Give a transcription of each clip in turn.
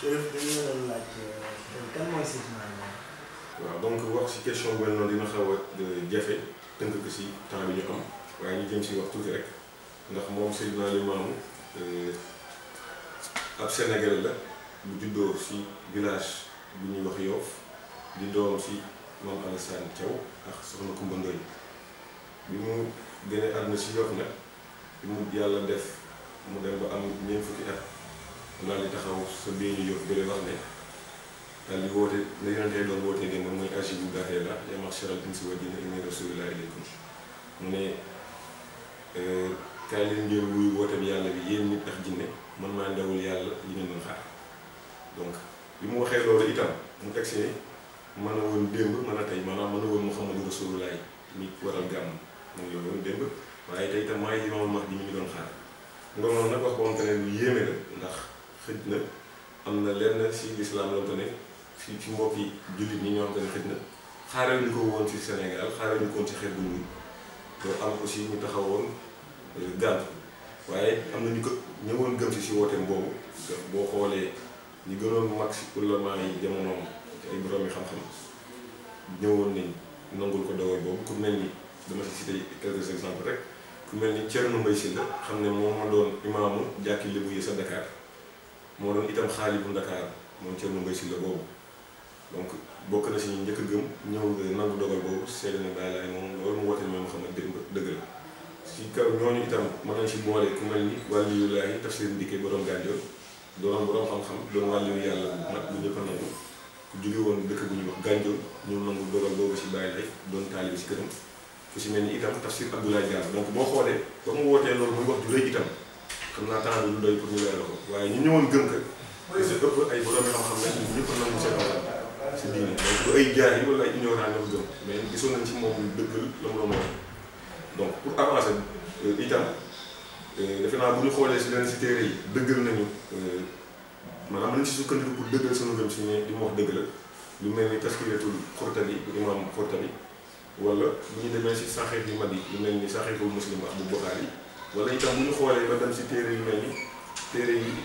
Chérif dañu la doon laaj kan mooy Seydina Limamou. waaw donc wax ci question bu mel noonu dina xaw a jafe tënk ko ci temps bi ñu am waaye ñu jëm ci wax tuuti rek ndax moom Seydina Limamou ab Sénégalais la bu juddoo ci village bu ñuy wax Yoff di doom ci moom Alassane Thiaw ak soxna Koumba Ndoye bi mu gënee àdduna ci Yoff nag bi mu yàlla def mu dem ba am ñeent fukki at daal di taxaw sa biir ñu Yoff bële wax ne daal di woote la yonentee doon wootee démb mooy ajibu daa'iya llaahi yaa ma'sharal insi wal jinni inni rasuulullaahi ilaykum mu ne kaay leen ngeen wuyu woote bi yàlla bi yéen nit ak jinne man maa ndawul yàlla li ngeen doon xaar donc bi mu waxee loolu itam mu teg si mën a woon démb mën a tey maanaam mën a woon Muhammadu Rasulullaahi mi waral gàmm mu ngi woon démb waaye tey itam maay Imaamul Mahdi mi ñu doon xaar nga noonu nag wax boo xam ne lu yéeme la ndax xëj na am na lenn si lislaam la ko ne si si mbokki jullit ñi ñoo xam ne xëj na xaaral ñu ko woon ci Sénégal xaaral ñu ko woon ci xeet bu ñuul loolu am aussi ñu taxawoon gànt waaye am na ñu ko ñëwoon gëm si si wooteem boobu boo xoolee ñi gënoon mag si ulama yi jamonoom ci ay borom yi xam-xam ñëwoon nañ nangul ko dogal boobu ku mel ni dama si cité quelques exemples rek ku mel ni Thierno Mbaye Sylla xam ne moom ma doon imaamu jàkki Lébu yi sa Dakar moo doon itam xaali bu Dakar moom Thierno Mbaye Sylla boobu donc bokk na si ñu njëkk a gëm ñëw nangu dogal boobu seede na bàyyi laay moom loolu mu woote moom xam ne dëgg dëgg la si kaw ñooñu itam mën nañ si boole ku mel ni wàlliyulaahi tafsir ndikkee borom gànjool doon borom xam-xam doon wàlliyu yàlla bu mag bu ñëpp a nangu ku jóge woon dëkk bu ñuy wax gànjool ñu nangu dogal boobu si bàyyi lay doon taalibi si këram ku si mel ni itam tafsir Abdoulaye Diallo donc boo xoolee ba mu wootee loolu muy wax ju rëy itam xam naa temps bi lu doy pour ñu leeral ko waaye ñu ñëwoon gëm ka si ëpp ay borom xam-xam lañ ñëpp a nangu seen wàll si diine donc du ay jaay yi wala ay ignorant ñoo ko gëm mais gisoon nañ ci moom dëggal la mu doon wax donc pour avancer itam defe naa bu ñu xoolee si leneen si téere yi dëggal nañu maanaam mën nañ si sukkandiku pour dëggal sunu gëm si ne li mu wax dëgg la lu mel ni taskiyatul Xurtabi bu imam Xurtabi wala bu ñu demee si saxiix yu mag yi lu mel ni saxiixul Muslim ak bu Buxaari wala itam bu ñu xoolee ba dem si téere yu mel ni téere yi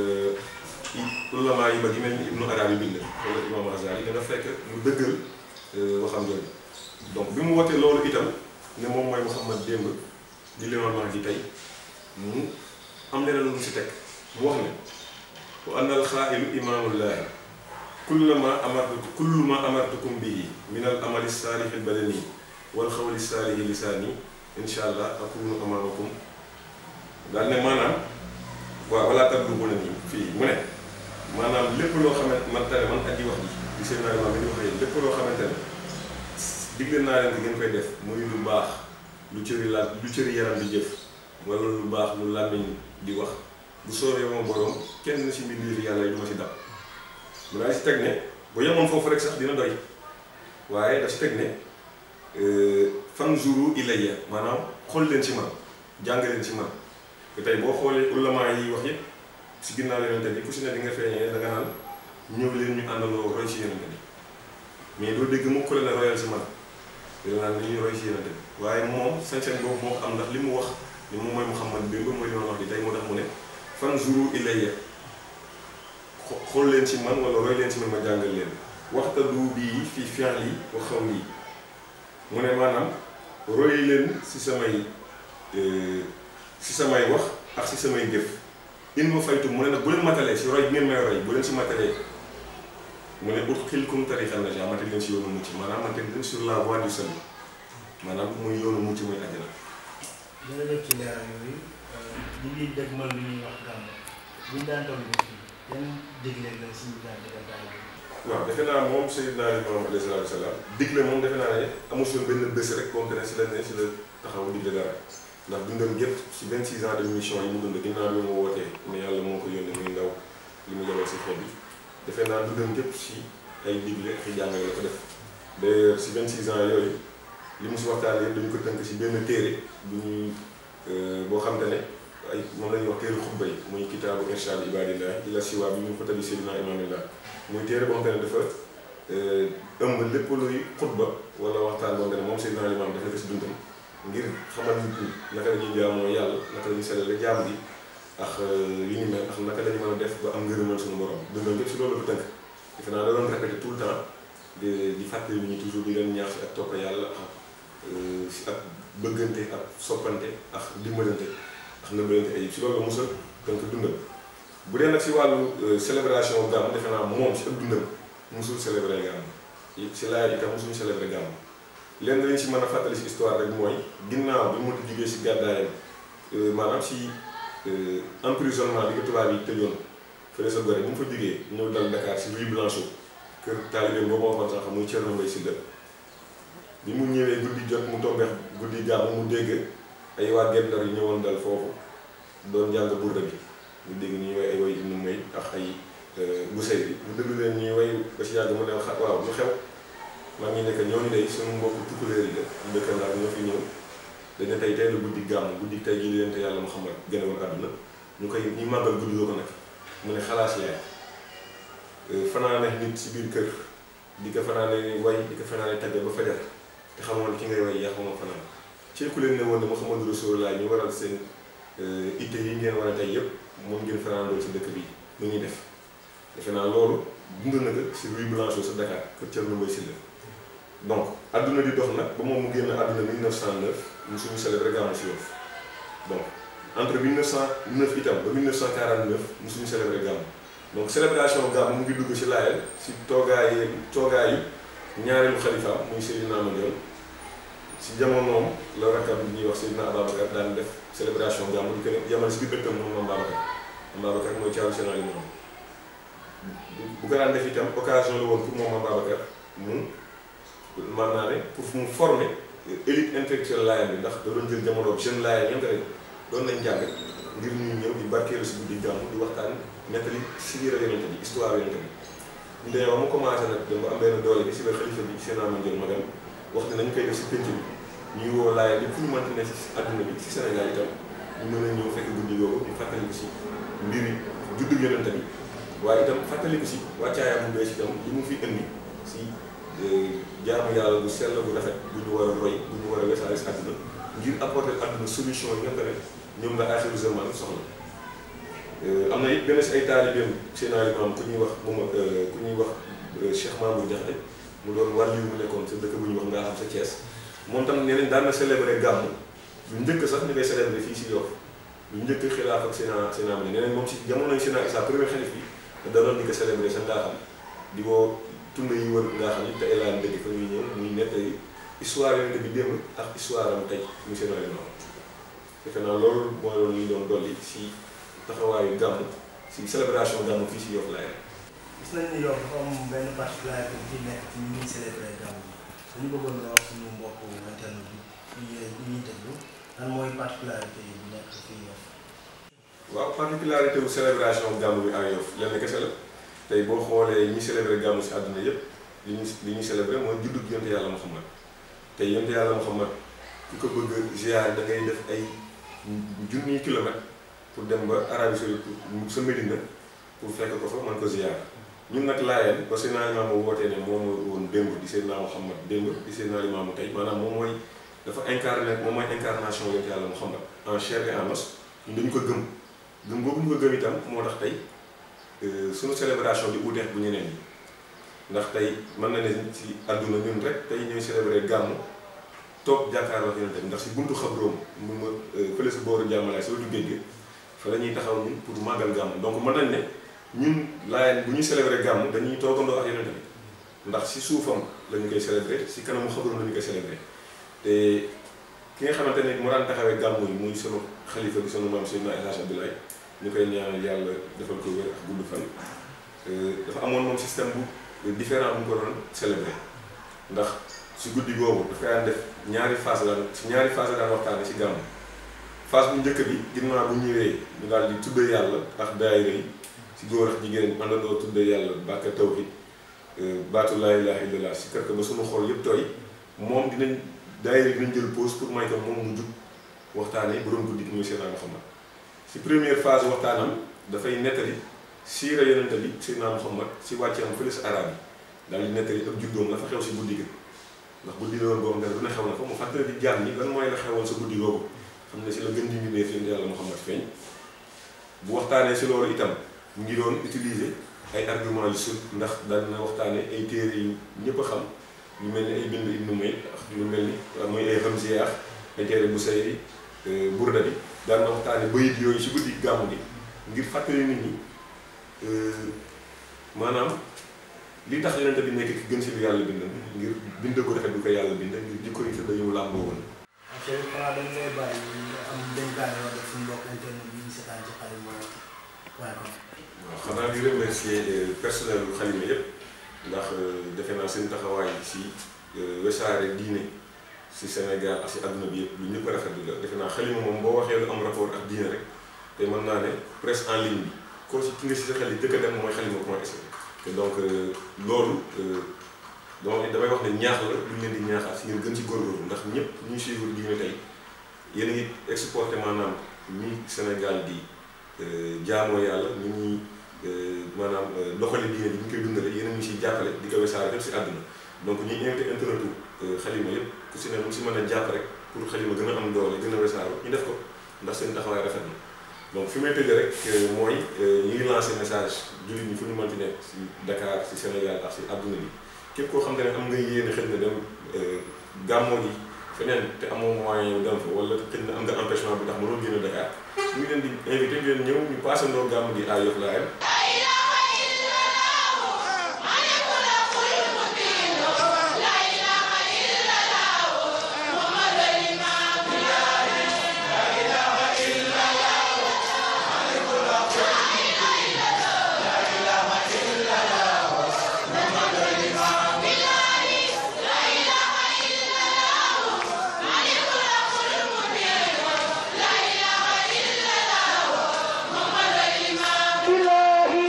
ulama yi mag yi mel ni Ibnu Arabi bind wala imam Azali danga fekk mu dëggal waxam jooju donc bi mu wootee loolu itam ne moom mooy Muhammad démb di Limaamu Mahdi tey mu am leneen lu mu si teg mu wax ne wa anna alxaa'ilu imaamullaahi kullu ma amartu kullu ma amartukum bihi min al amali saalihi badani wal xawli saalihi lisaani insha allah akunu amaamakum daal ne maanaam waaw wala tablughuna nii fii mu ne maanaam lépp loo xamante man tane man aji wax ji di seen naa imaam bi di wax yéen lépp loo xamante ne digle naa leen di ngeen koy def muy lu baax lu cëri la lu cëri yaram di jëf wala lu baax lu làmmiñ di wax bu soobee moom borom kenn si mbir yàlla yi du ma si dab mu daal si teg ne bu yemoon foofu rek sax dina doy waaye daf si teg ne fanzuru ilayya maanaam xool leen ci man jàng leen ci man te tey boo xoolee ulama yi wax yëpp si ginnaaw yonente bi ku si ne di nga feeñee da nga naan ñëw leen ñu àndandoo roy si yonente bi mais doo dégg mu ko leen royal si man dina naan li ñuy roy si yonente bi waaye moom sañ-sañ boobu moo am ndax li mu wax ni moom mooy Muhammad démb mooy li ma wax di tey moo tax mu ne fanzuru ilayya xool leen ci man wala roy leen ci man ma jàngal leen waxta du bii fii fi'li wa qawli mu ne maanaam roy leen si samay si samay wax ak si samay jëf in ma faytu mu ne nag bu leen matalee si roy bi ngeen may roy bu leen si matalee mu ne ut xilkum tariqan najaa ma teg leen si yoonu mucc maanaam ma teg leen sur la voie du salut maanaam muy yoonu mucc muy àjjana. jërëjëf ci leeral yooyu ñu ngi dégg man li ñuy wax gàmm bu ñu daan toll nii yan digle la suñu daan digal daal waaw defe naa moom Seydina Limaamu alayhi salaatu wa salaam digle moom defe naa ne amul suñu benn bés rek boo xam ne si la ne si la taxaw digle dara ndax dundam yëpp si 26 ans de mission yi mu dund ginnaaw bi mu wootee ne yàlla moo ko yónnee muy ndaw li mu yebal si xeet bi defe naa dundam yëpp si ay digle ak i jàngale la ko def d'ailleurs si 26 ans yooyu li mu si waxtaanee dañu ko tënk si benn téere bu ñuy boo xam te ne ay moom la ñuy wax téere xutba yi muy kitaabu irshaad ibaadillah ila siwaa bi ñu ko tabi Seydina imaamillah muy téere boo xam te ne dafa ëmb lépp luy xutba wala waxtaan boo xam ne moom Seydina Limaam def na ko si dundam ngir xamal nit ñi naka la ñuy jaamoo yàlla naka la ñuy sellale jaam gi ak yu ni mel ak naka lañu mën a def ba am ngërëmal suñu borom dundam yëpp si loolu la ko tënk defe naa da doon répété tout le temps di di fàttali nit ñi toujours di leen ñaax si ak topp yàlla ak si ak bëggante ak soppante ak dimbalante ak ndimbalante ay si loolu la musal tënk dundam bu dee nag si wàllu célébration gàmm defe naa moom si ak dundam musul célébrer gàmm si laaj itam musuñu célébrer gàmm lenn lañ si mën a fàttali si histoire rek mooy ginnaaw bi mu jógee si gàddaayam maanaam si emprisonnement bi ko tubaab yi tëjoon fële sa gore bu mu fa jógee ñëw dal Dakar si Rue Blanchot kër taalibe boobu ma waxoon sax muy Thierno Mbaye Sylla bi mu ñëwee guddi jot mu tombeex guddi gàmm mu dégg ay waa Guet Ndar yi ñëwoon dal foofu doon jàng burda bi mu dégg ñuy way ay way Ibnu May ak ay Busayri bi mu déglu leen ñuy way ba si yàgg mu ne xa waaw lu xew maa ngi nekk ñooñu day suñu mbokk tukkuleer yi la dëkk Ndar ñoo fi ñëw dañu tey tey la guddi gàmm guddi tey jii leen te yàlla Muhammad gane woon àdduna ñu koy ñuy màggal guddi loo ko nag mu ne xalaas yaay fanaane nit si biir kër di ko fanaane way di ko fanaane tagge ba fajar te xamoon ki ngay way yaa xamoo fanaan ci ku leen ne woon ne Muhammadu Rasulullah ñu waral seen itte yi ngeen war a tey yëpp moom ngeen fanaandoo ci dëkk bi lu ñuy def defe naa loolu dund na ko si Rue Blanchot sa Dakar kër Thierno Mbaye Sylla donc adduna di dox nag ba moom mu génn adduna 1909 mu suñu célébré gàmmu si Yoff donc entre 1909 itam ba 1949 mu suñu célébré gàmmu donc célébration gàmmu mu ngi dugg si laayal si toogaayu toogaayu ñaareelu xalifaam muy Seydina Mandione si jamonoom la rakkam bi ñuy wax Seydina Ababacar daan def célébration gàmmu di ko yamal si biir dëkkam moom Mame Babacar Mame Babacar mooy caaru sénat yi moom bu ko daan def itam occasion la woon pour moom Mame Babacar mu man naa ne pour mu former élite intellectuelle laayam bi ndax da doon jël jamono jeune laayam ñanta rek doon nañ jàng ngir ñuy ñëw di barkeelu si guddi gàmmu di waxtaan nettali siira yonente bi histoire yonente bi ñu demee ba mu commencé nag dama am benn doole bi si la xalifa bi seen ama jël magam wax ne nañu koy def si pénc bi ñuy woo laaya bi fu ñu mënti ne si adduna bi si Sénégal itam ñu mën a ñëw fekk guddi googu ñu fàttali ko si mbiri juddu yonente bi waaye itam fàttali ko si wàccaayam bu bees itam li mu fi indi si jaamu yàlla bu sell bu rafet bu ñu war a roy bu ñu war a wesaare si àdduna ngir apporter àdduna solution yi nga xam ne ñoom la axiru zaman soxla am na it benn si ay taalibeem seen alimaam ku ñuy wax moom ku ñuy wax Cheikh Mamour Diakhaté mu doon wàll yu mu nekkoon sa dëkk bu ñuy wax ngaa xam sa Thiès moom tam nee nañ daan na célébrer gàmmu lu njëkk sax ñu koy célébrer fii si Yoff lu njëkk xilaaf ak seen seen am nee nañ moom si jamonoy seen Issa premier xalif bi da doon di ko célébrer sa ngaa xam di woo tund yi wër ngaa xam ni te elaan dëgg fa ñuy ñëw muy nettali histoire yonente bi démb ak histoire am tey muy seen alimaam defe naa loolu mooy loolu ñu doon dolli si taxawaayu gàmmu si célébration gàmmu fii si Yoff laay gis nañ ni Yoff dafa am benn particularité bu ci nekk ci ñi ñuy célébré gàmmu dañu bëggoon nga wax suñu mbokk internet bi ñuy ñuy déglu lan mooy particularité yi bu nekk fii Yoff. waaw particularité wu célébration gàmmu bi ak Yoff lenn kese la tey boo xoolee ñi célébré gàmmu si àdduna yépp li ñu li ñu célébré mooy juddug yonte yàlla Muhammad tey yonte yàlla Muhammad ku ko bëgg ziar da ngay def ay junniy kilomètres pour dem ba Arabie Saoudite sa Médina pour fekk ko fa mën ko ziar ñun nag laayeen ba seen alimaamu wootee ne moom woon démb di seen naa Muhammad démb di seen alimaamu tey maanaam moom mooy dafa incarné moom mooy incarnation yonte yàlla Muhammad en chair et en os ñun dañu ko gëm gëm boobu ñu ko gëm itam moo tax tey suñu célébration di uuteex bu ñeneen ñi ndax tey mën na ne ci àdduna ñun rek tey ñooy célébré gàmmu toog jàkkaarloo ak yonente bi ndax si buntu xabroom mu ma fële si booru jàmmalaay si wetu géej gi fa la ñuy taxaw ñun pour màggal gàmmu donc mën nañ ne ñun laayeen bu ñuy célébré gàmmu dañuy toogandoo ak yonente bi ndax si suufam la ñu koy célébré si kanamu xabroom la ñu koy célébré te ki nga xamante ne mu daan taxawee gàmmu yi muy sunu xalifa bi sunu maam Seydina El Hadj Abdoulaye ñu koy ñaanal yàlla defal ko wér ak gudd fan dafa amoon moom système bu différent bu mu ko doon célébré ndax si guddi googu daf koy daan def ñaari phase daan si ñaari phase daan waxtaane si gàmmu phase bu njëkk bi ginnaaw bu ñëwee ñu daal di tuddee yàlla ak daayira yi si góor ak jigéen àndandoo tuddee yàlla bàkka tawhid baatu laa ilaaha illallaah si kër ba sunu xol yëpp tooy moom dinañ daayira yi dinañ jël pause pour may ko moom mu jug waxtaanee borom guddi gi muy Seydina Muhammad si première phase waxtaanam dafay nettali siira yonente bi Seydina Muhammad si wàcce am fële si arab yi daal di nettali ak juddoom la fa xew si guddi gi ndax guddi la woon boo xam ne dina xew na fa mu fàttali di jaam ni lan mooy la xewoon sa guddi googu xam ne si la gën di mbindee fi yàlla Muhammad feeñ bu waxtaanee si loolu itam mu ngi doon utiliser ay argument yu sut ndax daan na waxtaanee ay téere yu ñëpp a xam ñu mel ni ay bind ibnu may lu mel ni mooy ay Hamziya ay téere bu say burda bi daan na waxtaane bayit yooyu si guddi gàmmu gi ngir fàttali nit ñi maanaam li tax yonente bi nekk ki gën si lu yàlla bind ngir bind ko rafet bi ko yàlla bind ngir jikko yi tëdd yu mu làmboo woon ok xanaa dañ lay bàyyi nga am dénkaane yoo def suñu mbokk internet yi ñu seetaan ci xalima point com waaw xanaa di remercier personnel bu xalima yépp ndax defe naa seen taxawaay si wesaare diine si Sénégal ak si àdduna bi yëpp lu ñëpp rafetlu la defe naa xalima moom boo waxee lu am rapport ak diine rek te mën naa ne presse en ligne bi ko si ki nga si sa xel yi dëkk dem mooy xalima point sn te donc loolu donc damay wax ne ñaax la lu leen di ñaaxaat si ngeen gën ci góorgóorlu ndax ñëpp ñu suivre diine tey yéen a ngi exporté maanaam ñi Sénégal di jaamoo yàlla ñu ñuy maanaam doxali diine bi ñu koy dundale yéen a ngi siy jàppale di ko wesaare fépp si àdduna donc ñuy invité internetu xalima yëpp ku si ne mu si mën a jàpp rek pour xalima gën a am doole gën a wesaare ñu def ko ndax seen taxawaay rafet na donc fi may tëjee rek mooy ñu ngi lancé message jullit ñi fu ñu mënti nekk si Dakar si Sénégal ak si àdduna bi képp koo xam ne am nga yéene xëy na dem gàmmoo ji feneen te amoo moyen dem fa wala xëy na am nga empêchement bu tax mënoo génn Dakar ñu ngi leen di invité ngeen ñëw ñu paasandoo gàmmu gi à Yoff Layeen